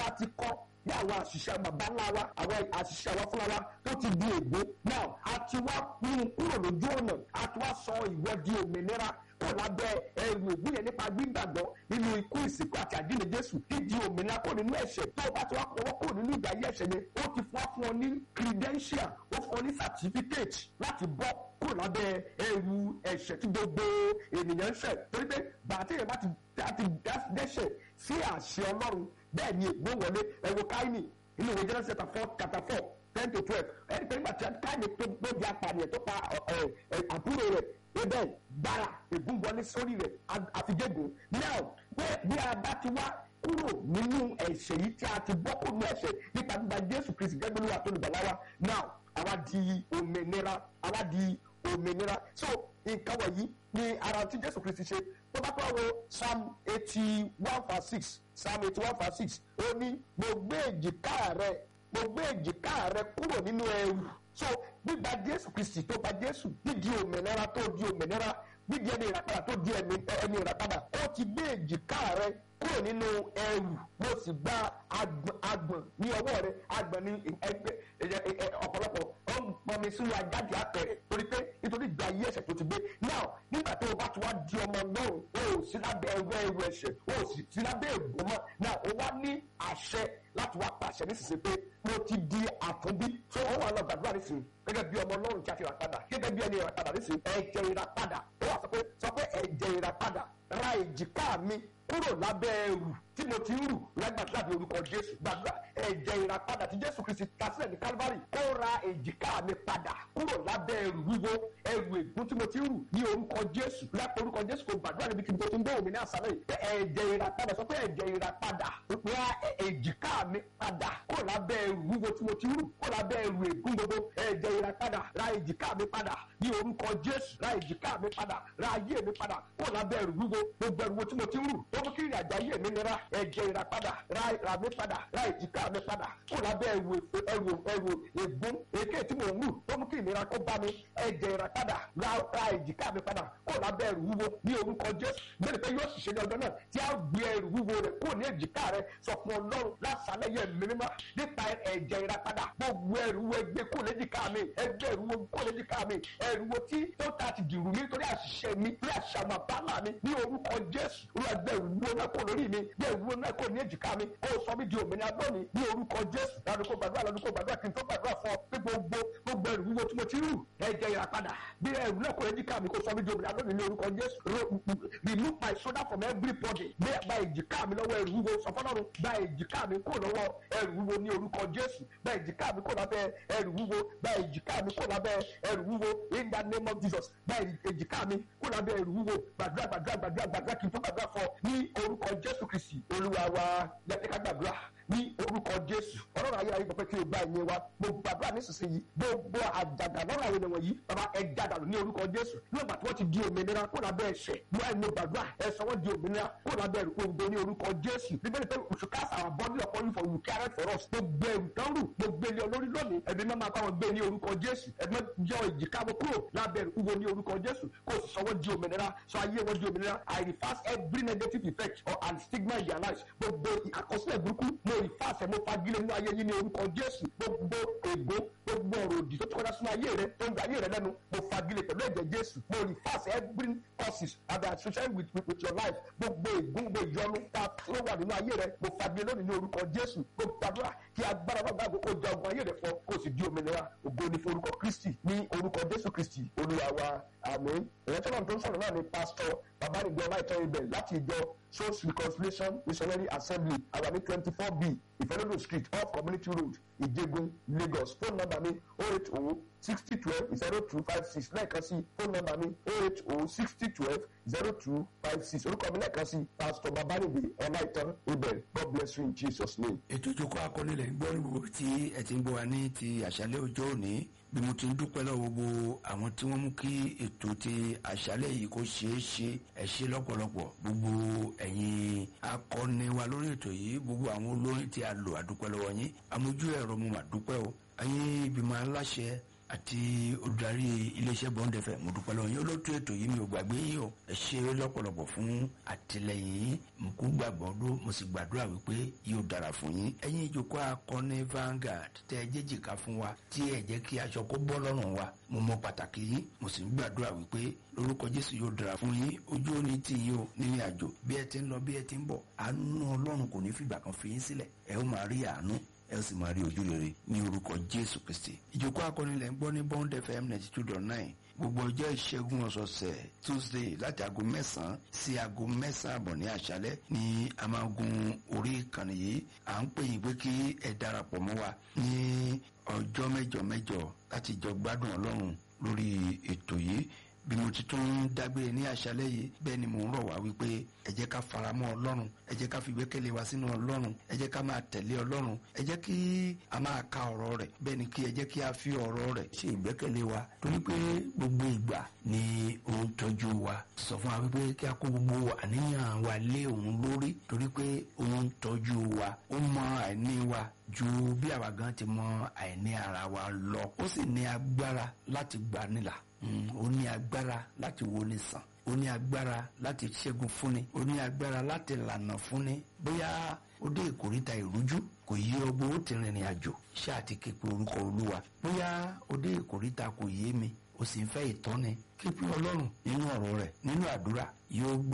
a ti kọ́ ní àwọn àṣìṣe bàbá ńlá wa àwọn àṣìṣe àwọn fúnra wa tó ti di ègbó now a ti wá mú kúrò lójú ọ̀nà a ti wá sọ ìwọ di òmìnira kò lábẹ́ ẹrù ègbó yẹn nípa gbígbàgbọ́ nínú ikú ìsìnkú àti àjíǹde jésù dídi òmìnira kò nínú ẹ̀ṣẹ̀ tó o bá ti wá pọwọ́ kò nínú ìgbà ayé ẹ̀ṣẹ̀ yẹn ó ti fún wa fún ọ ní credential ó fún ọ ní certificate láti bọ́ kúrò lábẹ́ ẹrù ẹ̀ṣẹ̀ tí gbogbo ènìyàn ń ṣẹ̀ torí pé bàtí yẹn bá ti dẹ́ṣẹ̀ sí àṣẹ ọlọ́run bẹ́ẹ̀ ni ègbó wọlé ẹ̀wọ̀ káyìnì inú ìwé genesis chapter four chapter four ten to twelve ẹni pé nígbà tí káyìnì tó di apànìyàn tó pa àbúrò rẹ̀ ebe gbára ègún wọlé sórí rẹ̀ àfijẹ́gùn now bí a bá ti wá kúrò nínú ẹ̀ṣẹ̀ yìí tí a ti bọ́ kúrò nínú ẹ̀ṣẹ̀ nípa gbígba jésù kristi gẹ́gẹ́ bí wà tó lùbàlá wa now àwa di òmìnira àwa di òmìnira so nǹkan wọ̀nyí ni ara tí jésù kristi ṣe tó bá tó wá wo psalm eighty one verse six psalm eighty one verse six ó ní mo gbé èjìká rẹ mo gbé èjìká rẹ kúrò nínú ẹrù so gbígba jésù kristi tó gba jésù dídi òmìnira tó di òmìnira dídi ẹni ìràpadà tó di ẹni ìràpadà ó ti gbé èjìká rẹ kúrò nínú ẹrù mo sì gba agbọ̀n ní ọwọ́ rẹ agbọ̀n ní ẹgbẹ́ ọ̀pọ̀lọpọ̀ ó ń pọnmi sínú ajáde apẹ̀rẹ̀ torí pé nítorí ìgbà ayé ẹ̀ṣẹ̀ tó ti gbé now nígbà tó o bá ti wá di ọmọ náà o ò sí lábẹ́ ẹrù ẹrù ẹ̀ṣẹ̀ o ò sì sí lábẹ́ ègbò mọ́ now o wá ní àṣẹ láti wá pàṣẹ nísinsìnyí pé mo ti di àtúnbí tó o wà lọ gbàdúrà nísìnyí gẹ́gẹ́ bí ọmọ ọlọ́run tí a ti rà padà gẹ́gẹ́ bí ẹni ìràpadà nísìnyí ẹ̀jẹ̀ ìràpadà ó wà sọ pé sọ pé ẹ̀jẹ̀ ìràpadà ra èjìká mi kúrò lábẹ́ ẹrù tí mo ti ń rù lágbàdúrà ní orúkọ jésù gbàdúrà ẹ̀jẹ̀ ìràpadà tí jésù kristi ta sílẹ̀ ní calvary kó ra èjìká mi padà kúrò lábẹ́ ẹrù wíwo ẹrù ègún tí mo ti ń rù ní orúkọ jésù lápò orúkọ jésù kò gbàdúrà níbi kí n tó ti ń bẹ̀wò mi ní àṣálẹ̀ yìí ẹ̀jẹ̀ ìràpadà sọ pé ẹ̀jẹ̀ ìràpadà ra èjìká mi padà kúrò lábẹ́ ẹrù wíwo tí mo ti ń rù kúrò lábẹ́ ẹrù ègún gbogbo ẹ̀jẹ̀ ìràpadà ra èjìká mi padà ní orúkọ jésù ra èjìká mi padà ra ayé mi padà kúrò lábẹ́ ẹrù wíwo gbogbo ẹrù wo tí mo ti ń rù ó mú kí ìrìn àjò ayé mi nira ẹ̀jẹ̀ ìràpadà ra ra mi padà ra èjìká mi padà kúrò lábẹ́ ẹrù ẹrù ẹrù ègún èké tí mo ń rù ó mú kí ìnira kó bá mi ẹ̀jẹ̀ ìràpadà ra ra èjìká mi padà kúrò lábẹ́ ẹrù wúwo ní orúkọ jésù bẹ́ẹ̀ pé yóò ṣiṣẹ́ ní ọjọ́ náà tí a gbé ẹrù wúwo rẹ̀ kúrò ní èjìká rẹ̀ sọ fún ọlọ́run lásàlẹ̀ yẹ mímọ́ nípa ẹ̀jẹ̀ ìràpadà gbogbo ẹrù wo ẹgbẹ́ kúrò léjìká mi ẹgbẹ́ ẹrù wo kúrò léjìká mi ẹrù wo tí tó ta ti dìrù mi torí àṣìṣe mi torí àṣà àwọn àbálà mi ní orúkọ jésù olùwàgbẹ́ ìwúwo náà kò lórí mi bí ìwúwo náà kò ní èjìká mi ó sọ mí di òmìnira lónìí ní orúkọ jésù ládùúgbò gbàdúrà ládùúgbò gbàdúrà kí n tó gbàdúrà fún ọ pé gbogbo gbogbo ẹrù wúwo tí mo ti rù ẹ̀jẹ̀ ìràpadà bí ẹrù náà kò ní èjìká mi kò sọ mí di òmìnira lónìí ní orúkọ jésù remove my shoulder from everybody bí gba èjìká mi lọ́wọ́ ẹrù wúwo sọ fọlọ́run gba èjìká mi kò lọ́wọ́ ẹrù wúwo ní orúkọ jésù gba èjìká mi kò lábẹ́ ẹrù wúwo gba èjìká mi kò lábẹ́ ẹrù wúwo in the name of jesus gba èjìká mi kò lábẹ́ ẹrù wúwo gbàdúrà gbàdúrà gbàdúrà gbàdúrà kí n tó gbàdúrà fọ ní orúkọ jésù kristi olúwa wa yàtí ká gbàdúrà ní orúkọ jésù ọlọ́run ayé ayé pẹ̀pẹ́ kí o gba ìyẹn wa mo gbàdúrà nísinsìnyí gbogbo àjàgà lọ́rọ̀ àwọn ènìyàn yìí bàbá ẹ jádàlú ní orúkọ jésù nígbà tí wọ́n ti di òmìnira kó lábẹ́ ẹ̀ṣẹ̀ ní wàá mo gbàdúrà ẹ sọ wọ́n di òmìnira kó lábẹ́ òǹdó ní orúkọ jésù bíbélì pé oṣù káàsà àwọn bọ́ọ̀lù ọkọ yìí for you carry for us gbogbo ẹrù tán rù gbogbo ilé olórí lónìí ẹbí máa máa bá wọn gbé ní orúkọ jésù ẹbí jọ ìjìká wọn kúrò lábẹ́ ìwúwo ní orúkọ jésù kó o sì sọ wọ́n di òmìnira sọ ayé wọn di òmìnira i reverse every negative effect or and stigma in their lives gbogbo àkọsílẹ̀ burúkú mo reverse mo fagilé nínú ayé yín ní orúkọ jésù gbogbo ègbó gbogbo ọ̀rọ̀ òdì tó ti kọjá sínú ayé rẹ tó ń gba ayé rẹ lẹ́nu mo fagilé pẹ̀lú ẹ̀jẹ̀ jésù mo reverse every causes that are associated with, with, with your life gbogbo ègún gbogbo ìyọnu tá a tó wà nínú ayé rẹ mo fagilé lónìí ní orúkọ jésù gbogbo àdúrà kí agbára bá gbàgbọ́ kó ja ogun ayé rẹ fọ kó o sì di òmìnira ògo ní fún orúkọ kristi ní orúkọ jésù kristi olúwa wa àmín ìrántí ọlọ́run tó ń sọ̀rọ̀ náà ni pásítọ̀ babanigbe ọláìtọ́ ibẹ̀ láti ìjọ souls reconciliation missionary assembly àwa ní twenty four b ìfẹ́lódò street off community road ìjẹgun lagos phone number mi oh eight oh sixty twelve zero two five six lẹ́ẹ̀kan sí phone number mi oh eight oh sixty twelve zero two five six orúkọ mi lẹ́ẹ̀kan sí pásítọ̀ babanigbe ọláìtọ́ ibẹ̀ god bless you in jesus name. ètò ìjókòó akọ́nilẹ̀ ń gbọ́ níbo tí ẹ ti ń gbọ́ wa ní ti àṣálẹ́ ọjọ́ òní bí mo ti ń dúpẹ́ lọ́wọ́ gbogbo àwọn tí wọ́n mú kí ètò ti àṣálẹ́ yìí kó ṣeé ṣe ẹ ṣe lọ́pọ̀lọpọ̀ gbogbo ẹ̀yin akọni wa lórí ètò yìí gbogbo àwọn olórin tí a lò àdúpẹ́ lọ́wọ́ yín amójú ẹ̀rọ mo mà dúpẹ́ o ẹ̀yin ìgbìmọ̀ aláṣẹ àti olùdarí iléeṣẹ́ bọ́ńdẹ̀ fẹ́ mo dúpẹ́ lọ́wọ́ yín olóòtú ètò yìí mi ò gbàgbé yín o ẹ ṣe lọ́pọ̀lọpọ̀ fún àtìlẹyìn yín mo kú gbàgbọ́ dó mo sì gbàdúrà wípé yóò dára fún yín ẹ̀yin ìjókòó akọni Vanguard tẹ́ ẹ jẹ́jìká fún wa tí ẹ jẹ́ kí aṣọ kó bọ́ lọ́rùn wa mo mọ pàtàkì yín mo sì ń gbàdúrà wípé lórúkọ Jésù yóò dára fún yín ojú ò ní tì yín o nínú àjò bí ẹ ti ń lọ bí ẹ ti ń bọ̀ àánú Ọlọ́run kò ní fìgbà kan fi yín sílẹ̀ ẹ ó máa rí àánú ẹ ó sì máa rí ojú rere ní orúkọ Jésù Kristi ìjókòó akọni lẹ́ ń gbọ́ ní Bond FM ninety two dot nine gbogbo ọjọ́ ìṣẹ́gun ọ̀sọ̀ọ̀sẹ̀ tuesday láti aago mẹ́sàn-án sí aago mẹ́sàn-án àbọ̀ ní àṣálẹ́ ní a máa gun orí ìkànnì yìí à ń pè yín pé kí ẹ darapọ̀ mọ́ wa ní ọjọ́ mẹ́jọ mẹ́jọ láti jọ gbádùn ọlọ́run lórí ètò yìí bí mo ti tún dágbére ní àṣálẹ́ yìí bẹ́ẹ̀ ni mò ń rọ̀ wá wípé ẹ jẹ́ ká faramọ́ ọlọ́run ẹ jẹ́ ká fi ìgbẹ́kẹ̀lé wa sínú ọlọ́run ẹ jẹ́ ká máa tẹ̀lé ọlọ́run ẹ jẹ́ kí a máa ka ọ̀rọ̀ rẹ̀ bẹ́ẹ̀ ni kí ẹ jẹ́ kí a fi ọ̀rọ̀ rẹ̀ ṣe ìgbẹ́kẹ̀lé wa torí pé gbogbo ìgbà ni ó ń tọ́jú wa sọ fún wa wípé kí a kó gbogbo àníyàn wa lé òun lórí torí pé ó ń tọ́jú wa ó mọ àìní wa ju bí àwa gan ti mọ àìní ara wa lọ ó sì ní agbára láti gbanilà ó ní agbára láti wọlé sàn ó ní agbára láti ṣẹ́gun fúnni ó ní agbára láti lànà fúnni bóyá ó dé ìkóríta ìrújú kò yí ọgbọ́n ó ti rìnrìn àjò ṣáà ti képe orúkọ olúwa bóyá ó dé ìkóríta kò yé mi ó sì ń fẹ́ ìtọ́ni képe ọlọ́run nínú ọ̀rọ̀ rẹ̀ nínú àdúrà yóò gbà